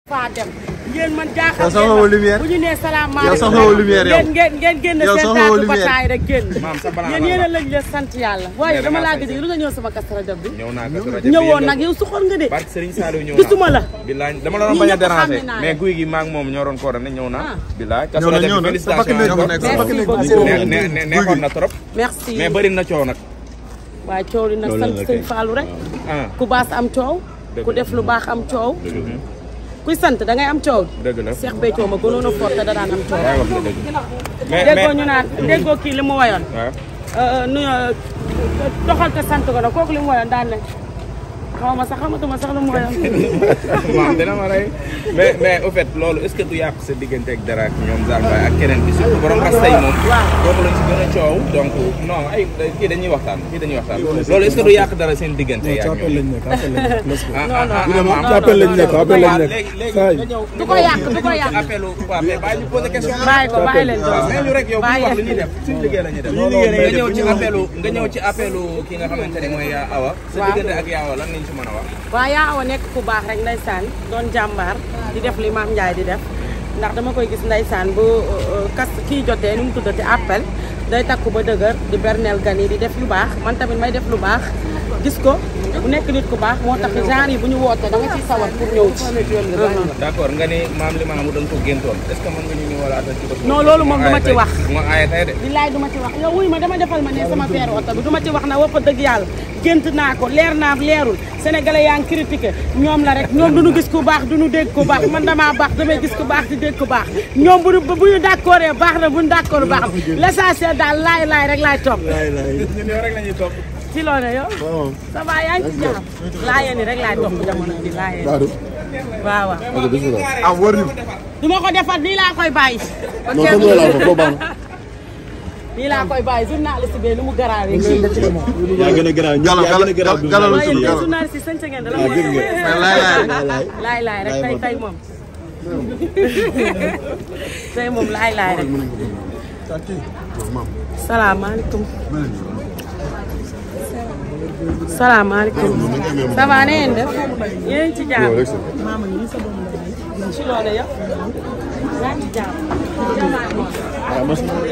faa dem yéen man jaaxal Yow soxla woo lumière. bu ñu nee salaamaaleykum Yow soxla woo lumière yow. ngeen ngeen ngeen génn Yow seen soxla woo taatu lumière. bataay rek génn maam sa balaa yéen yéen a lañ leen sant yàlla waaye Nee na dama maa laa sañ gëj lu nga ñëw sama Kazu Rajab bi ñëw naa Kazu Rajab bi ñëwoon yëngal. nag yow suxoon nga de barke Serigne Saliou ñëw naa gisuma la bilaay dama la doon Ñii bañ a ñëpp xam déranger naa mais leen. guy gi maa ngi moom ñoo doon ko ne ñëw naa Ah. bilaay Kazu ñëw na Rajab ñëw bi na sa bakkan félicitation nekk encore. sa bakkan nekk Merci ne ne ne neexoon na trop merci mais bëri na coow nag waaye coow li nag sant sëñ Fallou rek ah ku baas am coow Dëgg ku la. def lu baax am coow kuy sant da ngay am coow dëgg la Cheikh Béthio ma gënoon a fort te da daan am coow waaye wax nga dëgg mais déggoo ñu mais naan déggoo kii li mu wayoon waaw nu doxal te sant ko nag kooku li mu wayoon daan ne xaw ma sax xamatuma sax lu mu wayoon maam dina ma rey mais mais au fait loolu est-ce que du yàq sa diggante ak dara ak ñoom Zambay ak keneen bi surtout borom rasta yi moom waaw. kooku lañ si gën a coow donc non ay kii dañuy waxtaan kii dañuy waxtaan loolu est-ce que du yàq dara seen diggante yaa ci appel lañ nekk appel lañ nekk let's go. ah non, non. ah ci appel lañ nekk appel lañ nekk léegi léegi Kaay. nga ñëw du ko yàq du ko yàq appelu waaw mais bàyyi ñu posé question bàyyi ko bàyyi leen waaw mais ñu rek yow bu ñu wax bàyyi li ñuy def suñu liggéey la ñuy def Suñu liggéey la ñuy nga ñëw def. ci appelu nga ñëw ci appelu ki nga xamante ne mooy yaa awa sa Waaw. diggante ak yaa awa lan lañ ci mën a wax waaw yaa awa nekk ku baax rek ndeysaan doon jàmbaar di def li maam Ndiaye di def ndax dama koy gis ndeysaan bu uh, kas kii jotee nu mu tuddati appel day takku ba dëgër di bernel gan yi di def lu baax man tamit may def lu baax gis ko bu nekk nit ku baax moo tax genre yi bu ñu wootee da nga ciy sawar pour ñëw ci. d'accord nga ni maam li maamu da nga ko géntoon est-ce que mën nga ñu ñëwalaatal ci bés Non, loolu moom duma ci wax. ma aaye tey de billaay duma ci wax yow wuy ma dama defal ma ne sama feeru oto bi duma ci wax na wappa dëgg yàlla gént naa ko leer naa leerul sénégalais yaa ngi critiqué ñoom la rek ñoom duñu gis ku baax duñu dégg ku baax man damaa baax damay gis ku baax di dégg ku baax ñoom bu ñu bu ñu d'accord baax na bu ñu d'accord baax na l'essentiel daal laay laay rek laay topp ñun yow rek la ñuy topp ci loo ne yow waaw ça va yaa ngi ci jàmm laayeen yi rek laay topp jamono bi laayeen Badou. waaw waaw ok bismillah. ah wër ñu du ma ko defar nii laa koy bàyyi non comme loolu laa ko foofu baax na. nii laa koy bàyyi journaliste bi lu mu garaawee yaa gën a garaaw Galo, yaa gën a garaaw galo, galo. waaye yéen Galo. journaliste yi sañ sa ngeen dala Ah, gis nga. mais laay laay laay laay rek tey tey moom tey moom laay laay rek salaamaaleykum salaamaaleykum ça va na ngeen def yéen a ngi ci jàmm ci loolu yow yaa ngi ci jàmm waaw mos na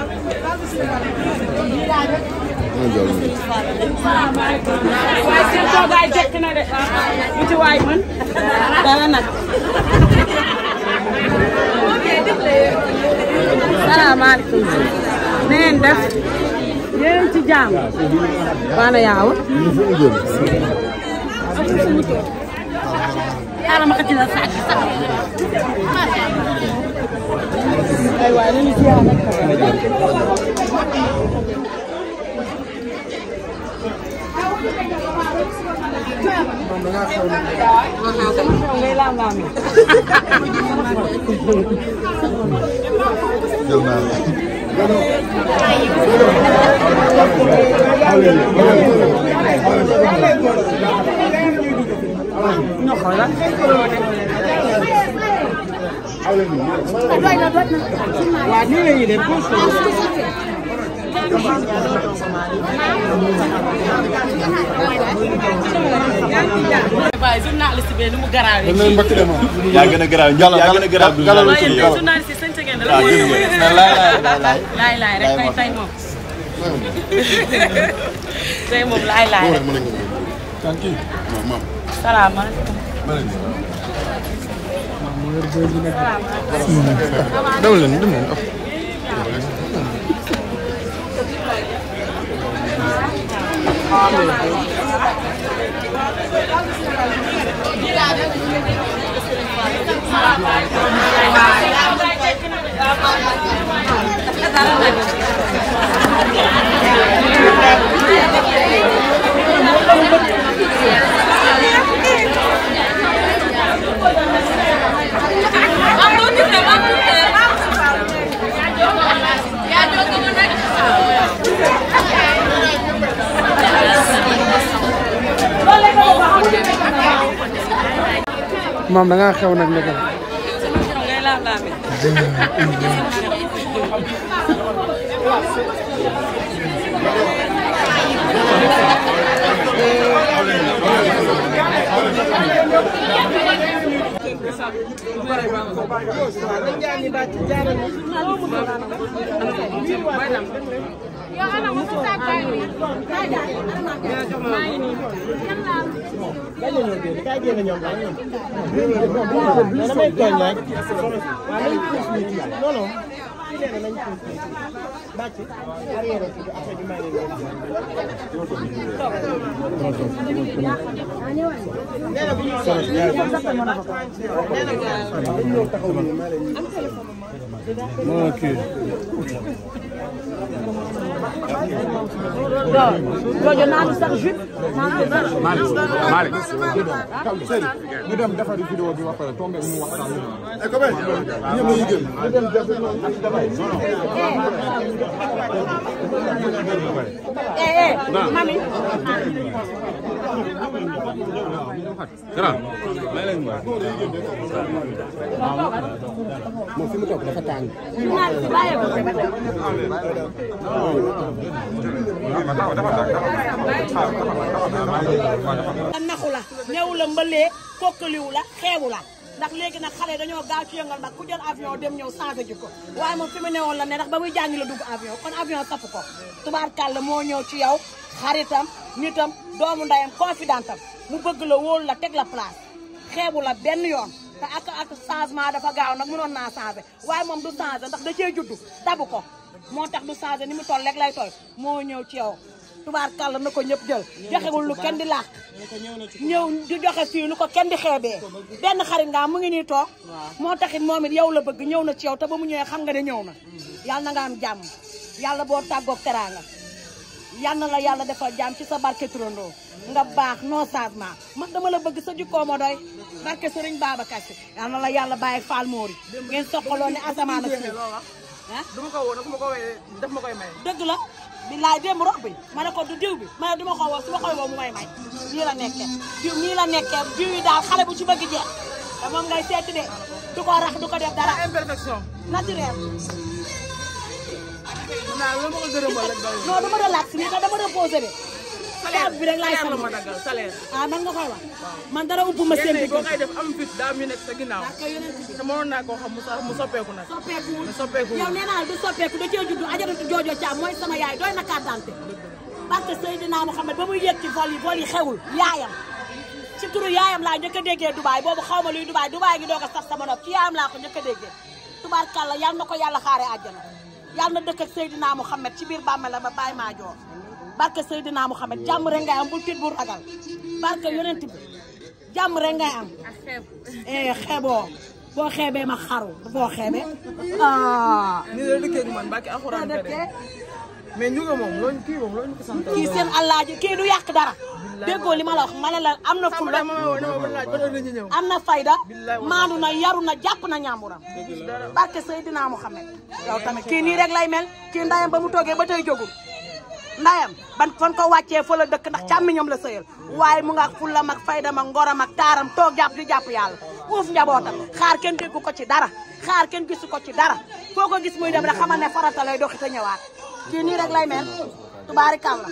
salaamaaleykum waaye seen toogaay jekk na de lu ci waay mën dara nag salaamaaleykum na ngeen def yéen a ngi ci jàmm waana yaawa xaaral ma xëcc la sàcc ay waay nañu ziar rek ngay laam laam jël naa la. ñu xoolal waaw nii la ñuy def waaye journaliste bi nu mu garaawee dañ leen mbëkk de ma. yaa gën a garaaw Galo, yaa gën a garaaw du galo, waaye yéen galo. journaliste yi sañ sa ngeen waaw gis nga. mais laay laay laay. laay laay rek tey tey moom tey moom laay laay rek salaamaaleykum dem leen dem leen. maam da ngaa xew nag nekk. ngay laam laame joojo naanu sax jus ñu dem defari vidéo bi ba pare tombé mu waxtaan ñu ko ben ñëpp ñu gën ñu dem def eh eh mami moom fi mu toog dafa tàng naan si bàyyi ko a naxu la néew la mbalee kokkaliwu la xeewu la ndax léegi nag xale dañoo gaaw ci yëngal mag ku jël avion dem ñëw changé ji ko waaye moom fi mu newoon la ne ndax ba muy jàngi la dugg avion kon avion sapp ko tubaarkàlla moo ñëw ci yow xaritam nitam doomu ndayam confidentam mu bëgg la wóolu la teg la place xeebu la benn yoon te ak ak changement dafa gaaw nag mënoon naa changé waaye moom du changé ndax da cee juddu dabu ko moo tax du changé ni mu toll rek lay toll moo ñëw ci yow tubaarkàlla na ko ñëpp jël joxewul lu kenn di làq ñëw di joxe fii lu ko kenn di xeebee benn xarit nga mu ngi nii toog moo taxit moom it yow la bëgg ñëw na ci yow te ba mu ñëwee xam nga ne ñëw na yàlla na nga am jàmm yàlla boo tàggoog teraanga yal na la yàlla defal jàmm ci sa barke turandoo nga baax non changement man dama la bëgg sa jikkoo ma doy barke sëriñ Babacar Si yal na la yàlla bàyyi faal moori ngeen soqaloo ne asamaan ak suuf ah duma ko woo nag su ma ko woowee daf ma koy may. dëgg la billaay démb rob bi ma ne ko du diw bi ma ne du ma ko woo su ma koy woo mu may may nii la nekkee diw nii la nekkee diw yi daal xale bu ci bëgg jeex te moom ngay seeti de du ko rax du ko def dara imperfection. naturel naa lu ma ko gërëmal rek doy non dama relax nii te dama reposé de salaire bi rek laay salaire la sant. ma daggal salaire. ah man nga koy wax man dara upp ma seen yenn yi boo diggante koy def am fit daa am ñu nekk sa ginnaaw. parce que yonent bi te mënoon naa koo xam mu sa- mu soppeeku nag. soppeeku mu soppeeku yow nee naa la du soppeeku da cee juddu ajaratu joojo caam mooy sama yaay doy na carte d'identité parce que Seydina Mouhamed ba muy yëg ci vol yi vol yi xewul yaayam ci turu yaayam laa njëkk a déggee Dubaay boobu xaw ma luy Dubaay Dubaay gi doog a sax sama nopp ci yaayam laa ko njëkk a déggee tubaarkàlla yal na ko yàlla xaare àjjana yal na dëkk ak Seydina Mouhamed ci biir bàmmela ba bàyyi maa joor barke Seydina Mouhamed jàmm rek ngay am bul tiit bul ragal barke yonent bi jàmm rek ngay am eh xeeboo boo xeebee ma xaru boo xeebee ah ni la dëkkee ak man bàkki alxuraan kare mais ñu nga moom looñu kii moom looñu ko sant. kii seen allaaji kii du yàq dara déggoo li ma la wax ma ne la am na fulla ma woo ne ma ba laaj ba doon nañu ñëw. am na fayda maandu na yaru na jàpp na ñàmburam barke Seydina Muhammad yow tamit kii nii rek lay mel kii ndayam ba mu toogee ba tey jógul ndayam ban fan ko wàccee fa la dëkk ndax càmmiñam la sëyal waaye mu nga ak fullam ak faydam ak ngoram ak taaram toog jàpp di jàpp yàlla uuf njabootam xaar kenn déggu ko ci dara xaar kenn gisu ko ci dara foo ko gis muy dem rek xamal ne farata lay doxi te ñëwaat kii nii rek lay mel tubaarikàlla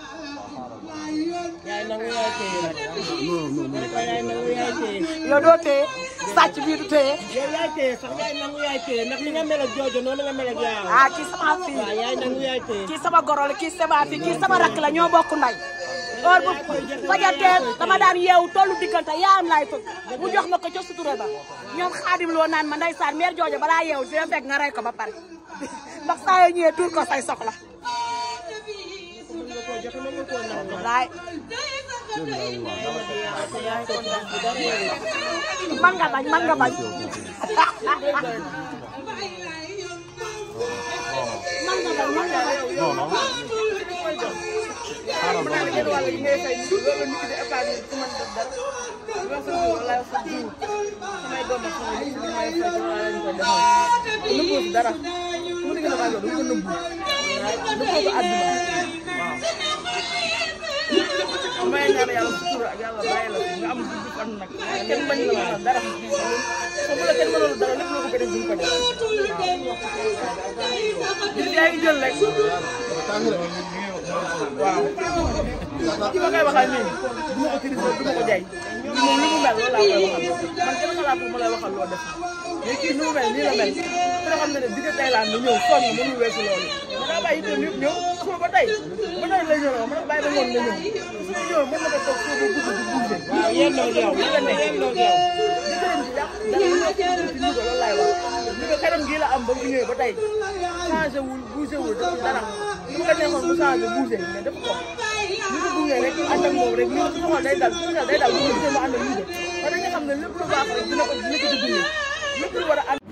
yaay nangu yaay téye nag. yaay nangu yaay téye. yow doo téye sàcc bii du téye yow yaay téye sax yaay nangu yaay téye ndax ni nga mel ak joojo noonu nga mel ak yaayam. ah kii sama fii waaw yaay nangu yaay téye. kii sama goro la kii sama fii kii sama rakk la ñoo bokk nday heure bu fajatee dama daan yeewu tollu diggante yaayam laay fëgg mu jox ma ko ca sutura ba ñoom xaadim loo naan ma ndeysaan mère joojo balaa yeewu dina fekk nga rey ko ba pare ndax saa yoo ñëwee tuur ko say soxla laay man nga bañ man nga bañ man nga bañ man nga bañ dara mu digg na ko du ko nëbbu nëbbu ko àdduna waaw may ñaan yàlla sutura ak yàlla bàyyi la nga am gudd fan nag kenn bañ la mënal dara te bu la kenn mënal dara lépp loo ko def duñ ko def waaw yaa ngi jël rek waaw ki ma koy waxal nii du ma ko critiquer du ma ko jaay moom li mu mel loolu laa koy waxal man kenn xalaatu ma lay waxal loo def mais kii ni mu mel nii la mel ku ne xam ne ne digg Thaïlande la ñëw sonn mënul weesu loolu ma daa bàyyi itam yëpp ñëw suba ba tey ba tey la ñëw la ma bàyyi ba ngoon la ñëw su ñëw mën na ko toog suba ba guddi di bouger waaw yéen noo yow li nga nekk yéen noo yow jëkkëram ji yàq dara lu nekk ci ñu ko loolu laay wax ñu ko xeram gii la am ba mu ñëwee ba tey changé wul bougé wul def dara su ko neexoon mu changé bougé mais def ko ñu ko gunge rek ànd ak moom rek ñu su xool day dal su day dal bu ñu gisee mu ànd ak ñu ko parce que dañu xam ne lépp lu baax rek dina ko dina ko ci gunge lépp lu war a ànd